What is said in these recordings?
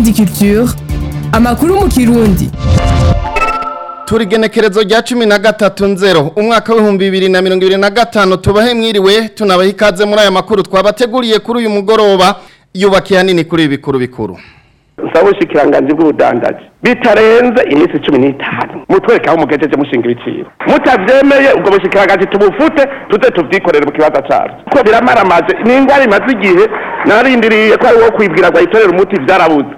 Indundi Culture amakuru mu kirundi turi genekerezo rya cumi na gatatu nzero umwaka w'ibihumbi bibiri na mirongo ibiri na gatanu tubahe mwiriwe tunabaha ikaze muri aya makuru twabateguriye kuri uyu mugoroba yubakiye hanini kuri ibi bikuru bikuru nsaba ubushikiranganji bw'ubudandaji bitarenze iminsi cumi n'itanu mutwereke aho mugejeje mushinga ibiciro mutavyemeye ubwo bushikiranganji tubufute tuze tuvyikorere mu kibanza cacu kuko biramaramaje ni ingwara imaze igihe narindiriye ko ari wo kwibwira ngo ayitorere umuti vyarabuze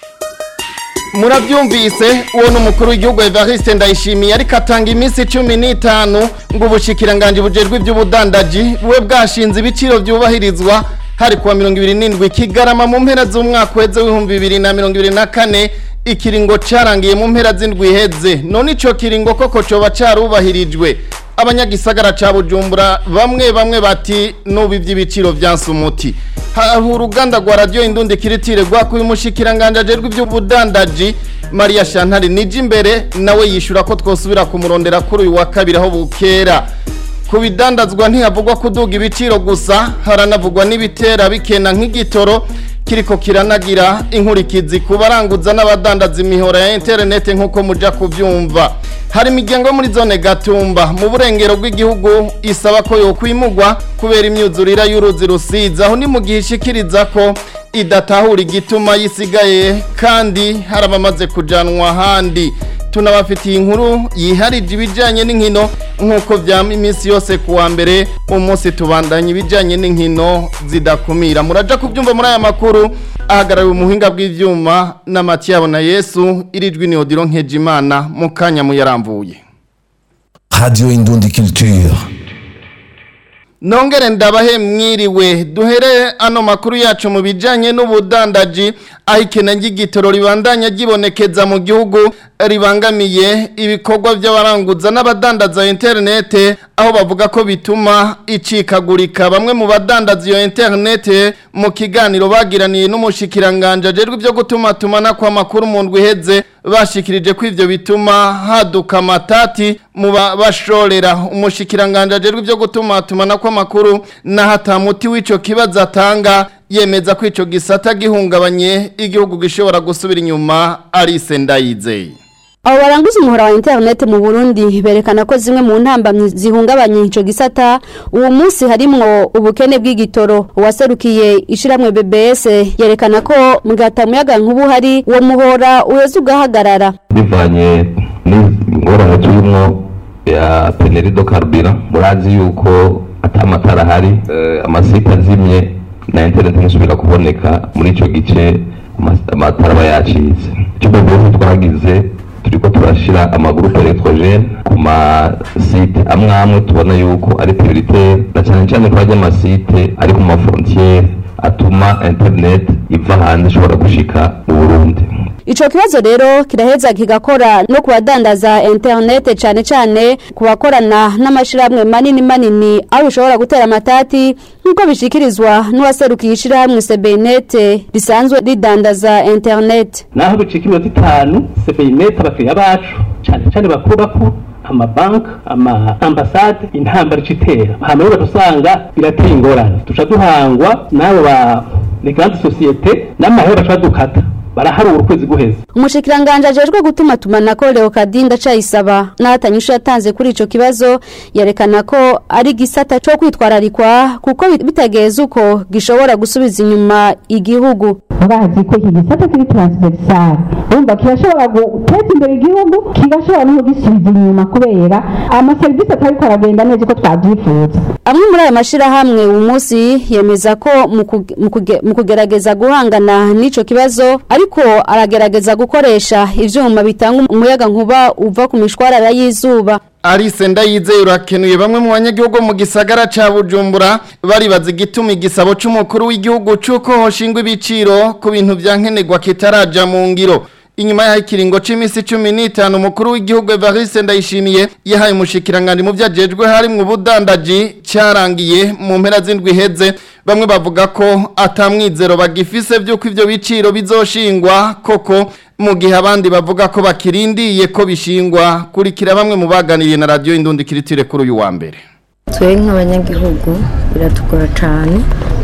murabyumvise uwo ni umukuru w'igihugu evariste ndayishimiye ariko atanga iminsi cumi n'itanu ngo ubushikiranganji bujejwe iby'ubudandaji bube bwashinze ibiciro byubahirizwa hari kuwa mirongo ibiri n'indwi kigarama mu mpera z'umwaka uheze w'ibihumbi bibiri na mirongo ibiri na kane ikiringo carangiye mu mpera z'indwi iheze none ico kiringo koko coba carubahirijwe abanyagisagara ca bujumbura bamwe bamwe bati nubu ivy'ibiciro vyanse umuti haha uruganda rwa radiyo indundi kiritire rwakuye umushikiranganje ajejwe ivy'ubudandaji mariya shantari nije imbere nawe yishura ko twosubira kumurondera kuri uyu wa kabiri aho bukera ku bidandazwa ntihavugwa kuduga ibiciro gusa haranavugwa n'ibitera bikena nk'igitoro kiriko kiranagira inkurikizi ku baranguza n'abadandaza imihora ya interinete nk'uko muja kubyumva hari imiryango yo muri zone gatumba mu burengero bw'igihugu isaba ko yokwimugwa kubera imyuzurira y'uruzi rusizi aho ni mu gihe ishikiriza ko idatahura igituma yisigaye kandi hari abamaze kujanwa ahandi tunabafitiye inkuru yiharije ibijyanye n'inkino nk'uko byama iminsi yose ku wa mbere umunsi tubandanya ibijyanye n'inkino zidakumira muraja kubyumva muri aya makuru ahagarariwe umuhinga bw'ibyuma n'amatiyabo na yesu irijwi ni odiro nkejimana mu kanya muyarambuye Radio Indundi Culture. Nongere ndabahe mwiriwe duhere ano makuru yacu mu bijanye n'ubudandaji aho ikena ry'igitoro ribandanya gibonekeza mu gihugu ribangamiye ibikorwa by'abaranguza n'abadandaza interinete aho bavuga ko bituma icikagurika bamwe mu badandaza iyo interinete mu kiganiro bagiraniye n'umushikiranganje ajejwe ibyo gutuma tumana kwa makuru mu ndwi iheze bashikirije ko ivyo bituma haduka amatati mu bashorera umushikiranganje ajejwe ibyo gutuma tumana kwa makuru na hatamuti w'ico kibazo atanga yemeza ko ico gisata gihungabanye igihugu gishobora gusubira inyuma Alice Ndayizeye abo baranguza umuhora wa interinete mu burundi berekana ko zimwe mu ntambamyi zihungabanye ico gisata uwo munsi harimwo ubukene bw'igitoro uwaserukiye ishiramwe bbs yerekana ko mu gihe atamuyaga nk'ubu hari uwo muhora uheza ugahagarara bivanye n'ingorane turimo ya penerido karubira murazi yuko ata amatara ahari eh, amasite azimye na interineti ntisubira kuboneka muri ico gice ama- amatara aba yacitse icyo rwose twagize turiko turashira amagurupe electrogene ku masite amwe amwe tubona yuko ari prioritaire na cyane cyane ko hajya amasite ari ku mafrontiere atuma internet iva hanze ishobora gushika mu burundi ico kibazo rero kiraheza kigakora no ku badandaza interinete cane cane ku bakorana n'amashirahamwe manini manini aho bishobora gutera amatati nk'uko bishikirizwa n'uwaserukiye ishirahamwe sebenete risanzwe ridandaza interinete naho bicika iminota itanu sebeyinet abakiriya bacu cyane cyane bakuru bakuru amabanki ama ambasade intambara ica itera hama rero usanga birateye ingorane duca duhangwa n'abo ba ni grande societe n'amahera baca badukata baraharura ukwezi guheze umushikiranganje ajejwe gutuma tumanako Leokadi ndacayisaba n'ahatanyisho yatanze kuri ico kibazo yerekana ko ari gisata co kwitwararikwa kuko bitageze uko gishobora gusubiza inyuma igihugu bazi ko iki gisata kiri transversal urumva kirashobora guteza imbere igihugu kigashobora no kugisubiza inyuma kubera amaserivisi atariko aragenda neza uko twavyifuza amwe muri aya mashirahamwe uyu munsi yemeza ko mu kuge- mu kuge- mu kugerageza guhangana n'ico kibazo ariko aragerageza gukoresha ivyuma bitanga umuyaga nkuba uva ku mishwarara y'izuba Alice Ndayizeye urakenuye bamwe mu banyagihugu mu gisagara ca Bujumbura baribaza igituma igisabo c'umukuru w'igihugu cuko hoshingwa ibiciro ku bintu vyankenerwa kitaraja mu ngiro inyuma y'aho ikiringo c'imisi cumi n'itanu umukuru w'igihugu Evariste Ndayishimiye yahaye umushikiranganje mu vyajejwe harimwo ubudandaji carangiye mu mpera z'indwi iheze bamwe bavuga ko atamwizero bagifise vy'uko ivyo biciro bizoshingwa koko mu gihe abandi bavuga ko bakirindiye ko bishingwa kurikira bamwe mu baganiriye na radiyo indundi kiritire kuri uyu wa mbere twe nk'abanyagihugu biratugora cyane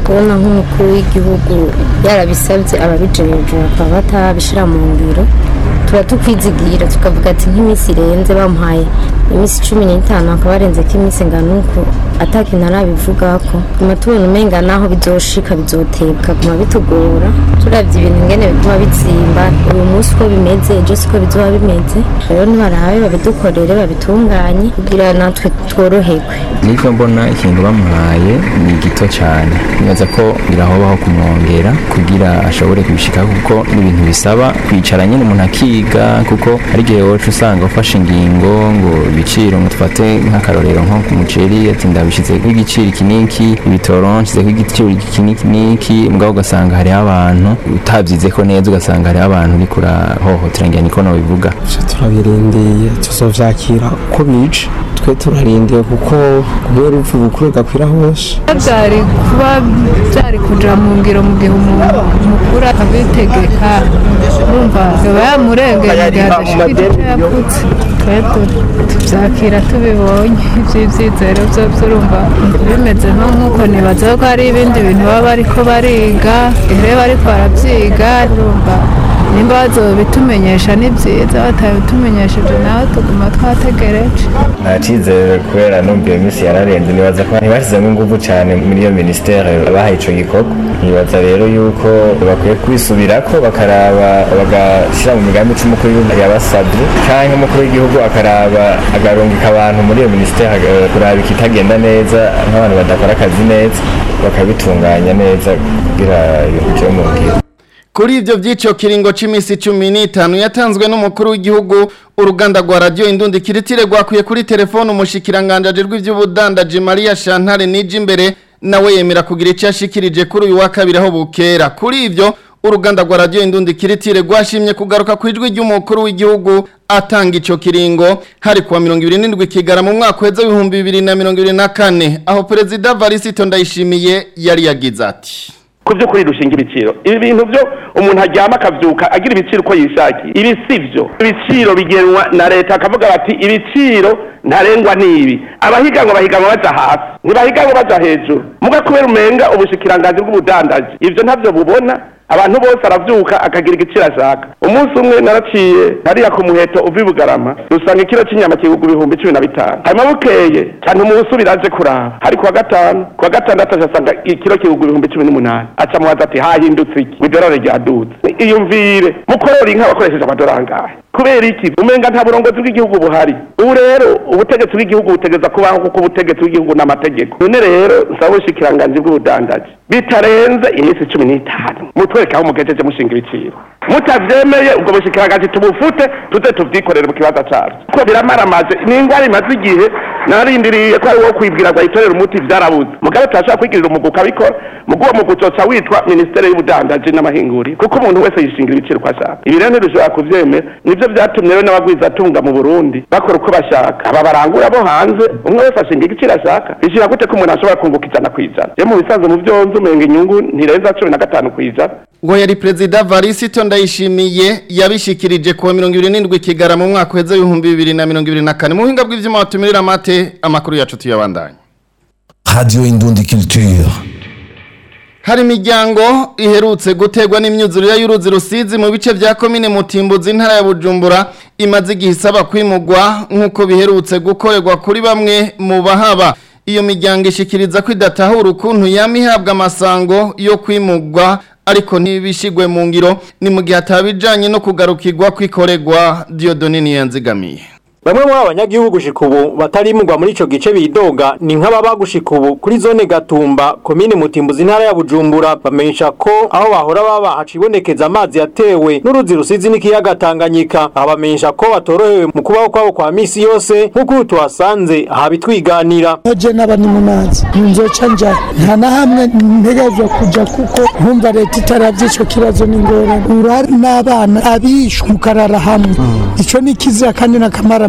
kubona nk'umukuru w'igihugu yarabisabye ababijejwe bakaba batabishyira mu ngiro tuba tukwizigira tukavuga ati nk'iminsi irenze bamuhaye iminsi cumi n'itanu hakaba harenze ko iminsi ingana uko atakintu arabivugako tuma tubona umenga naho bizoshika bizoteba bikaguma bitugora turavye ibintu ingene biguma bitsimba uyu munsi uko bimeze ejo siko bizoba bimeze rero nibarabe babidukorere babitunganye kugira natwe tworoherwe niko mbona ikintu bamuhaye ni gito cyane nibaza ko birahobaho kumwongera kugira ashobore kubishikaho kuko n'ibintu bisaba kwicara nyine umuntu akiga kuko hari igihe woca usanga ufashe ingingo ngo ibiciro ngo dufate nk'akarorero nko ku muceri ati ndabishyizeho igiciro iki n'iki ibitoro nshyizeho igiciro iki n'iki n'iki mugabo ugasanga hariho abantu utabyize ko neza ugasanga hariho abantu uri kurahohotera ngira niko nabivuga turabirindiye tuzovyakira uko bije twe turarindiye kuko kubera upfu bukuru gakwira hose byari kuba byari kuja mu ngiro mu gihe umuntu mukuru abitegeka urumva yaba yamurengeye mu gihe adashikira icyo yapfutse twe tubyakira tubibonye iby'ibyizero byo urumva bimeze nko nk'uko nibaza ko hari ibindi bintu baba bariko bariga igihe bariko barabyiga urumva nimba bazobitumenyesha ni byiza batabitumenyesheje nawe tuguma twategereje nta cyizere kubera numva iyo minsi yararenze nibaza ko ntibashyizemo ingufu cyane muri iyo minisiteri bahaye icyo gikorwa nibaza rero yuko bakwiye kwisubirako bakaraba bagashyira mu migambi icyo umukuru w'igihugu yabasabye cyangwa umukuru w'igihugu akaraba agarungika abantu muri iyo minisiteri eh, kuraba ikitagenda neza nk'abantu badakora akazi neza bakabitunganya neza kugira ibintu byo mu ngiro Kuri ivyo vy'ico kiringo c'imisi cumi n'itanu yatanzwe n'umukuru w'igihugu uruganda rwa radio indundi kiritire rwakwiye kuri telefone umushikiranganje ajejwe ivy'ubudandaji Maria Chantal nije imbere nawe yemera kugira ico yashikirije kuri uyu wa kabiri aho bukera kuri ivyo uruganda rwa radio indundi kiritire rwashimye kugaruka ku ijwi ry'umukuru w'igihugu atanga ico kiringo hari kuwa 27 kigara mu mwaka w'ejo 2024 aho perezida Varisito Ndayishimiye yari yagize ati ku by'ukuri rushinga ibiciro ibi bintu byo umuntu aryama akabyuka agira ibiciro uko yishakiye ibi si byo ibiciro bigenwa na leta akavuga bati ibiciro ntarengwa n'ibi abahiganwa bahiganwa baja hasi ntibahiganwa baja hejuru muga kubera umenga ubushikiranganji bw'ubudandaji ivyo ntavyo bubona abantu bose aravyuka akagira igiciro ashaka umunsi umwe naraciye hariya ku muheto uva i bugarama dusanga ikiro c'inyama kigugwa ibihumbi cumi na bitanu hanyuma bukeye cyane umusubira aje kuraba hari kuwa gatanu kuwa gatandatu aje asanga ikiro kigugwa ibihumbi cumi n'umunani aca mubaza ati hahindutse iki idorari ryadutse iyumvire mukorora inka bakoresheje amadorari angahe kubera iki umenga nta burongozi bw'igihugu buhari ubu rero ubutegetsi bw'igihugu butegeza kubaho kuko ubutegetsi bw'igihugu n'amategeko none rero nsaba ubushikiranganji bw'ubudandaji bitarenze iminsi cumi n'itanu mutwereke aho mugejeje mushinga ibiciro mutavyemeye ubwo bushikiranganji tubufute tuze tuvyikorere mu kibazo cacu ko biramaramaje ni ingwara imaze igihe narindiriye ko ari wo kwibwira ngo ayitorere umuti vyarabuze mugabe turashobora kwigirira umugwi ukabikora mugu uwo mugwi uzoca witwa minisiteri y'ubudandaji n'amahinguriro kuko umuntu wese yishingira ibiciro uko ashaka ibi rero ntidushobora kuvyemera nivyo vyatumye rero n'abagwizatunga mu burundi bakora uko bashaka aba barangura bo hanze umwe wese ashinga igiciro ashaka bishira gute ko umuntu ashobora kunguka ijana kw'ijana je mu bisanzwe mu vyonzi umenga inyungu ntirenza cumi na gatanu kw'ijana ngo yari perezida Varisito Ndayishimiye yabishikirije kuwa 27 kigara mu mwaka w'ejo 2024 mu buhinga bw'ivyuma batumirira amate amakuru yacu tuyabandanye Radio Indundi Culture. Hari imiryango iherutse gutegwa n'imyuzurire y'uruzi rusizi mu bice vya komine Mutimbuzi intara ya Bujumbura imaze igihe isaba kwimugwa nk'uko biherutse gukorerwa kuri bamwe mu bahaba iyo miryango ishikiriza ko idatahura ukuntu yama ihabwa amasango yo kwimugwa ariko ntibishigwe mu ngiro ni mu gihe atabijanye no kugarukirwa kwikoregwa Dieudonne Niyanzigamiye Bamwe muri abanyagihugu gushika ubu batarimugwa muri ico gice bidoga ni nk'ababa gushika ubu kuri zone Gatumba komine Mutimbuzi intara ya Bujumbura bamenyesha ko aho bahora baba hacibonekeza amazi yatewe n'uruzi rusizi n'ikiyaga Tanganyika abamenyesha ko batorohewe mu kubaho kwabo kwa misi yose nk'uko tuhasanze habitwiganira Oje n'abani mu mazi nzoca nja nta na hamwe ntegerezwa kuja kuko nkumva leta itaravye ico kibazo n'ingorane urari n'abana abishwe mukarara hamwe ico ni kizira kandi n'akamara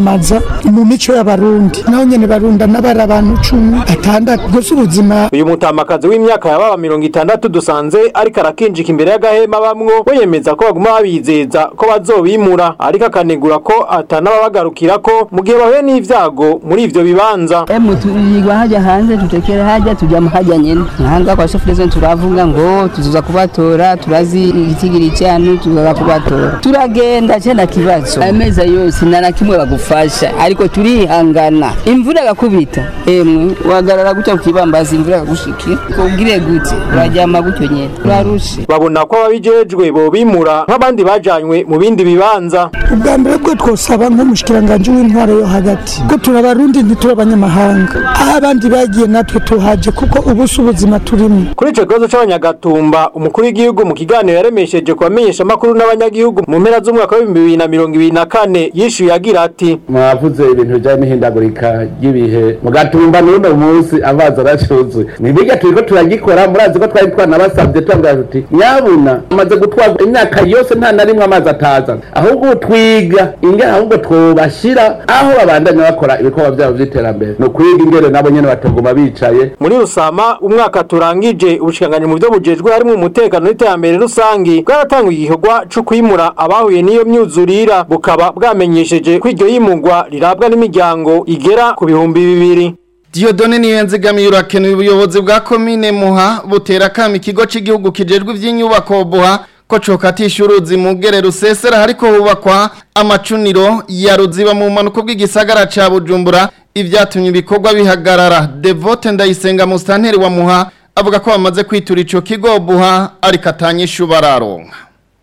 kumaramaza mu mico y'abarundi naho nyene barunda n'abari abantu cumi atandatu gusa ubuzima uyu mutamakazi w'imyaka yababa mirongo itandatu dusanze ariko arakinjika imbere y'agahema bamwo we yemeza ko baguma babizeza ko bazobimura ariko akanegura ko atanababagarukira ko mu gihe bahuye n'ivyago muri ivyo bibanza emu tuyigwa haja hanze tutekere haja tuja haja nyene hanga kwa sofrezo turavuga ngo tuzoza kubatora turazi igitigiri cyanu tuzoza kubatora turagenda cyenda kibazo ameza yose nana kimwe bagufasha ariko turihangana imvura gakubita emwe wagarara gutya kukibambaza imvura gagushikira kubwire gute urajyama gutyo nyene urarushe babona ko ababijejwe bobimura nk'abandi bajanywe mu bindi bibanza ubwa mbere bwo twosaba nk'umushikiranganji w'intwaro yo hagati ko turi abarundi ntituri abanyamahanga aho abandi bagiye natwe tuhaje kuko ubu si ubuzima turimo kuri ico kibazo c'abanyagatumba umukuru w'igihugu mu kiganiro yaremesheje ku bamenyeshamakuru n'abanyagihugu mu mpera z'umwaka w'ibihumbi bibiri na mirongo ibiri na kane yishuye agira ati mwavuze ibintu bijanye n'ihindagurika ry'ibihe mugatumba n'uno munsi amazi aracuzuye nibirya turiko turagikora murazi ko twari twanabasavye tubavuga tuti nyabuna amaze gutwarwa imyaka yose nta na rimwe amazi ataza ahubwo twiga ingene ahubwo twobashira aho babandanya bakora ibikorwa vyabo vy'iterambere ni ukwiga ingene nabo nyene batoguma bicaye muri rusama umwaka turangije ubushikiranganji mu byo bujejwe harimo umutekano n'iterambere rusangi bwaratanga igikorwa co kwimura abahuye n'iyo myuzurira bukaba bwamenyesheje ko iryo yimugwa rirabwa n'imiryango igera ku bihumbi bibiri Diodone niyo nzigamiye urakenuye ubuyobozi bwa komine Muha butera kama ikigo cy'igihugu kijejwe ivy'inyubako buha ko cokatisha uruzi mu gere rusesera hariko hubakwa amacuniro ya ruziba mu manuko bw'igisagara ca Bujumbura ivyatumye ibikorwa bihagarara Devote ndayisenga mustanteri wa Muha avuga ko bamaze kwitura ico kigo buha ariko atanyishu bararonka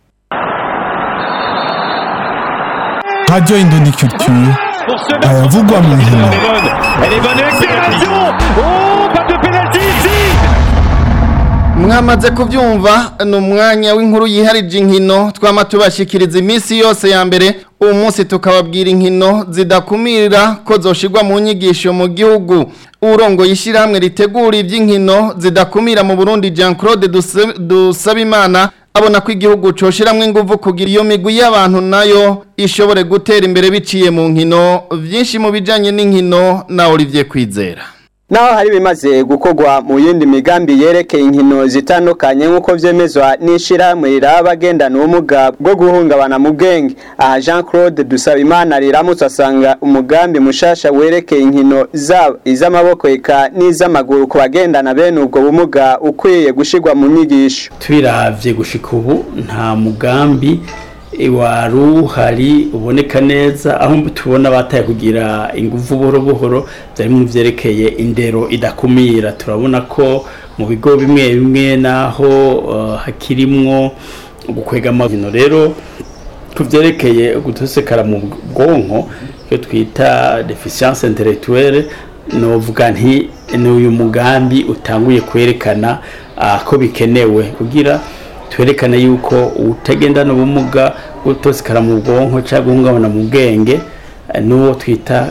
Radio Indondi Culture ayavugwa mu nkino Elle est bonne accélération Oh, pas de pénalty ici mwamaze kubyumva ni umwanya w'inkuru yiharije inkino twama tubashikiriza iminsi yose ya mbere uwo munsi tukababwira inkino zidakumira ko zoshirwa mu nyigisho mu gihugu urongo yishyirahamwe ritegura iby'inkino zidakumira mu burundi jean claude dusabimana abona ko igihugu coshiramwo inguvu kugira iyo migwi y'abantu nayo ishobore gutera imbere biciye mu nkino byinshi mu bijanye n'inkino na Olivier Kwizera naho hari bimaze gukorwa mu yindi migambi yerekeye inkino zitandukanye nk'uko vyemezwa n'ishirahamwe riraba abagendana ubumuga bwo guhungabana mu bwenge aha jean claude dusabimana riramutse asanga umugambi mushasha werekeye inkino zaba iz'amaboko eka n'iz'amaguru ku bagendana bene ubwo bumuga ukwiye gushirwa mu nyigisho tubiravye gushika ubu nta mugambi wari uhari uboneka neza aho tubona bataye kugira ingufu buhoro buhoro byari mu byerekeye indero idakumira turabona ko mu bigo bimwe bimwe naho hakirimwo gukwega amavino rero tuvyerekeye gutosekara mu bwonko iyo twita deficience intellectuelle novuga nti ni uyu mugambi utanguye kwerekana ko bikenewe kugira twerekana yuko utagendana ubumuga utosikara mu bwonko cyangwa guhungabana mu bwenge n'uwo twita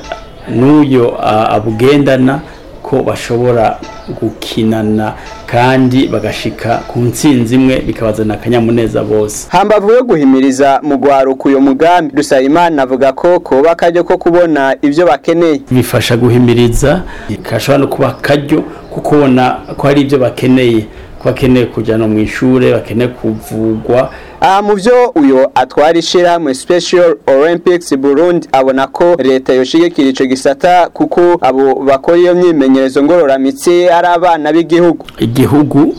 n'uyo abugendana ko bashobora gukinana kandi bagashika ku ntsinzi imwe bikabazana akanyamuneza bose hambavu yo guhimiriza mu gwaruka uyo mugambi Dusayimana avuga ko kuba akaryo ko kubona ivyo bakeneye bifasha guhimiriza kashobora no kuba akaryo ko kubona ko hari ivyo bakeneye bakeneye kujyana mu ishuri bakeneye kuvugwa aha mu byo uyu atwara ishyirahamwe special olympics burundi abona ko leta yoshigikira icyo gisata kuko abo bakora iyo myimenyerezo ngororamitsi ari abana b'igihugu igihugu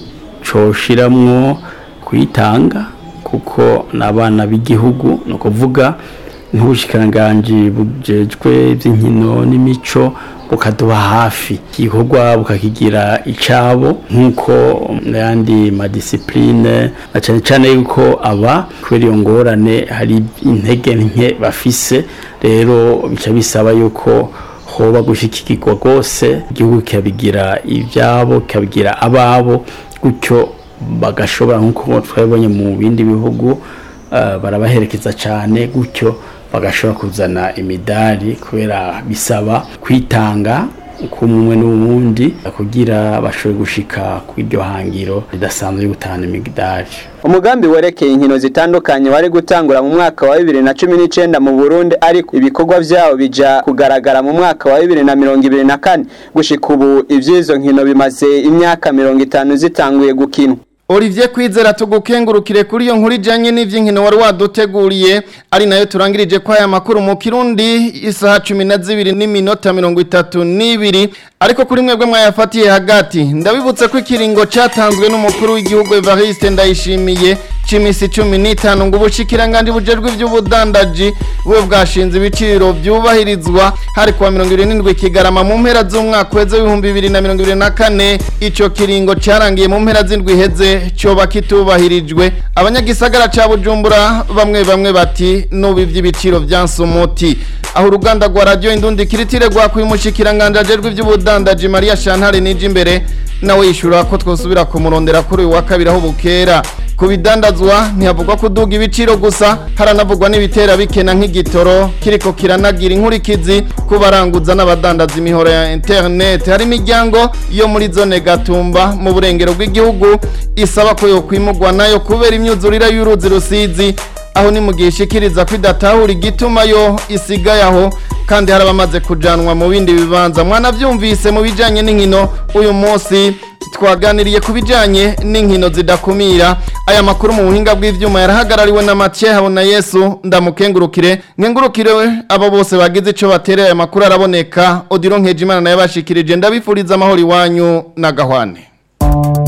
coshiramwo kuyitanga kuko ni abana b'igihugu ni ukuvuga nk'ubushikiranganji bujejwe iby'inkino n'imico bukaduba hafi igikorwa bukakigira icabo nk'uko n'ayandi madisipurine na cyane cyane yuko aba kubera iyo ngorane hari intege nke bafise rero bica bisaba yuko hoba gushyikirwa rwose igihugu kikabigira ibyabo kikabigira ababo gutyo bagashobora nk'uko twabonye mu bindi bihugu barabaherekeza cyane gutyo bagashobora kuzana imidari kubera bisaba kwitanga kumwe n'uwundi kugira bashobore gushika ku iryo hangiro ridasanzwe gutahana imigdaje umugambi werekeye inkino zitandukanye wari gutangura mu mwaka wa bibiri na cumi n'icenda mu burundi ariko ibikorwa vyawo bija kugaragara mu mwaka wa bibiri na mirongo ibiri na kane gushika ubu ivy'izo nkino bimaze imyaka mirongo itanu zitanguye gukinwa Olivier Kwizera tugukengurukire kuri iyo nkuru ijanye n'ivy'inkino wari waduteguriye ari nayo turangirije kwa aya makuru mu Kirundi isaha 12 n'iminota 32 ariko kuri mwebwe mwayafatiye hagati ndabibutse ko ikiringo catanzwe n'umukuru w'igihugu Evariste Ndayishimiye c'imisi 15 ngo ubushikiranganje bujejwe ivy'ubudandaji bwe bwashinze ibiciro vyubahirizwa hari kuwa 27 kigarama mu mpera z'umwaka weze w'ibihumbi 2024 ico kiringo carangiye mu mpera z'indwi heze cyoba kitubahirijwe abanyagisagara ca Bujumbura bamwe bamwe bati nubu ivy'ibiciro vyansumuti aho uruganda rwa radio indundi kiritire rwa kwimushikiranganje ajerwe ivy'ubudandaji Maria Chantal nije imbere nawe yishura ko twosubira kumurondera kuri uyu wa kabiri aho bukera ku bidandazwa ntihavugwa kuduga ibiciro gusa haranavugwa n'ibitera bikena nk'igitoro kiriko kiranagira inkurikizi ku baranguza n'abadandaza imihoro ya internet hari imiryango yo muri zone gatumba mu burengero bw'igihugu isaba ko yokwimugwa nayo kubera imyuzurire y'uruzi rusizi aho ni mu gihe ishikiriza ko idatahura igituma yo isigaye aho kandi hari abamaze kujanwa mu bindi bibanza mwanavyumvise mu bijanye n'inkino uyu munsi twaganiriye ku bijanye n'inkino zidakumira aya makuru mu buhinga bw'ivyuma yarahagarariwe na Mathieu Habona Yesu ndamukengurukire nkengurukire abo bose bagize ico batereye aya makuru araboneka Odilo Nkejimana naye bashikirije ndabifuriza amahoro iwanyu na gahwane